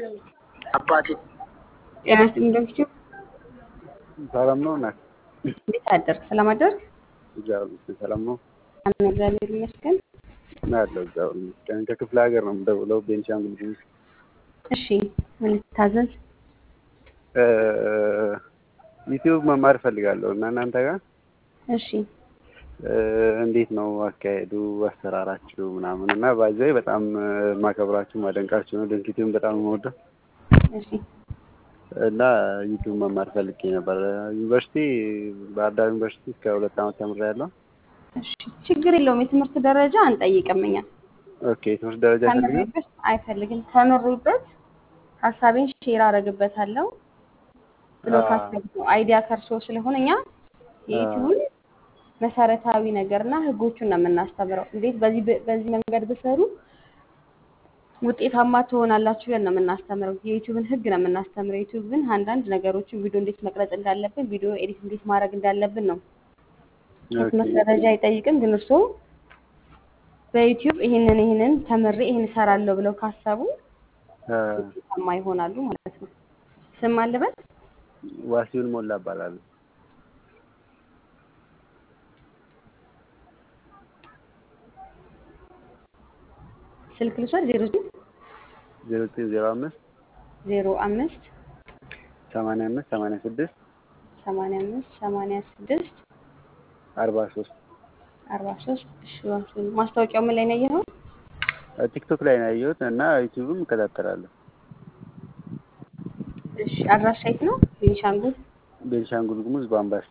አባቴ ጤና ይስጥልኝ ዶክተር ሰላም ነው እናት? እንዴት አደርክ? ሰላም አደርክ? እግዚአብሔር ይመስገን ሰላም ነው አሜን፣ እግዚአብሔር ይመስገን። አለሁ። እግዚአብሔር ይመስገን። ከክፍለ ሀገር ነው የምደውለው፣ ቤንሻንጉል ጉሙዝ። እሺ ምን ልታዘዝ? ዩቲዩብ መማር እፈልጋለሁ እና እናንተ ጋር እሺ እንዴት ነው አካሄዱ፣ አሰራራችሁ ምናምን እና ባይዘይ በጣም ማከብራችሁ ማደንቃችሁ ነው። ድንክ ዩቲዩብ በጣም የምወደው እሺ እና ዩቲዩብ መማር ፈልጌ ነበር። ዩኒቨርሲቲ ባህር ዳር ዩኒቨርሲቲ እስከ ሁለት ዓመት ተምሬያለሁ። እሺ ችግር የለውም። የትምህርት ደረጃ አንጠይቅም እኛ ኦኬ ትምህርት ደረጃ ይፈልጋል? ተምሬበት አይፈልግም። ተምሬበት ሀሳቤን ሼር አደርግበታለሁ ብሎ አዎ። ካሰብ ነው አይዲያ ከርሶ ስለሆነ እኛ የዩቲዩብን መሰረታዊ ነገርና ህጎቹን ነው የምናስተምረው። እንዴት በዚህ በዚህ መንገድ ብሰሩ ውጤታማ ትሆናላችሁ ብለን ነው የምናስተምረው። የዩቲዩብን ህግ ነው የምናስተምረው። ዩቲዩብን አንዳንድ ነገሮችን ቪዲዮ እንዴት መቅረጽ እንዳለብን፣ ቪዲዮ ኤዲት እንዴት ማድረግ እንዳለብን ነው። የትምህርት ደረጃ አይጠይቅም። ግን እርስዎ በዩቲዩብ ይህንን ይህንን ተምሬ ይህን እሰራለሁ ብለው ካሰቡ ውጤታማ ይሆናሉ ማለት ነው። ስም አለበት ዋሲሁን ሞላ እባላለሁ። ስልክ ልውሰድ። ዜሮ ዜሮ ዘጠኝ ዜሮ አምስት ዜሮ አምስት ሰማንያ አምስት ሰማንያ ስድስት ሰማንያ አምስት ሰማንያ ስድስት አርባ ሶስት አርባ ሶስት እሺ ዋሲሁን ማስታወቂያው ምን ላይ ነው ያየኸው? ቲክቶክ ላይ ነው ያየሁት እና ዩቲዩብም እከታተላለሁ። እሺ አድራሻ የት ነው? ቤኒሻንጉል ቤንሻንጉል ጉሙዝ በአምባሲ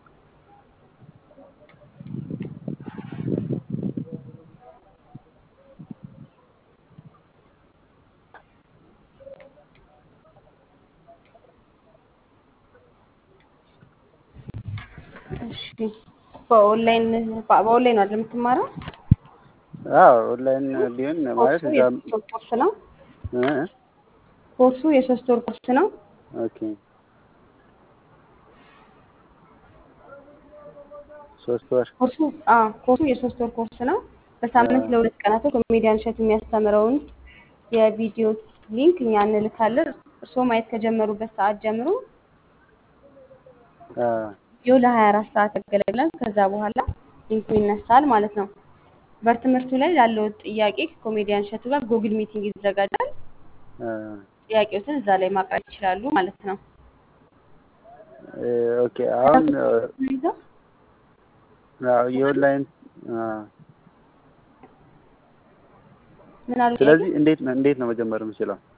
እሺ በኦንላይን በኦንላይን ነው አይደል የምትማረው? አዎ ኦንላይን ቢሆን ማለት ኮርሱ እዛም የሶስት ወር ኮርስ ነው። እ? ኮርሱ የሶስት ወር ኮርስ ነው። ኦኬ ሶስት ወር ኮርሱ አ ኮርሱ የሶስት ወር ኮርስ ነው። በሳምንት ለሁለት ቀናቶች ኮሜዲያን እሸቱ የሚያስተምረውን የቪዲዮ ሊንክ እኛ እንልካለን። እርስዎ ማየት ከጀመሩበት ሰዓት ጀምሮ አ ቪዲዮ ለ24 ሰዓት ያገለግላል። ከዛ በኋላ ሊንኩ ይነሳል ማለት ነው። በትምህርቱ ላይ ላለው ጥያቄ ከኮሜዲያን እሸቱ ጋር ጉግል ሚቲንግ ይዘጋጃል። አ ጥያቄዎትን እዛ ላይ ማቅረብ ይችላሉ ማለት ነው። እ ኦኬ አሁን ይዘው አዎ የኦንላይን አ ምን አሉ? ስለዚህ እንዴት ነው እንዴት ነው መጀመር የምችለው?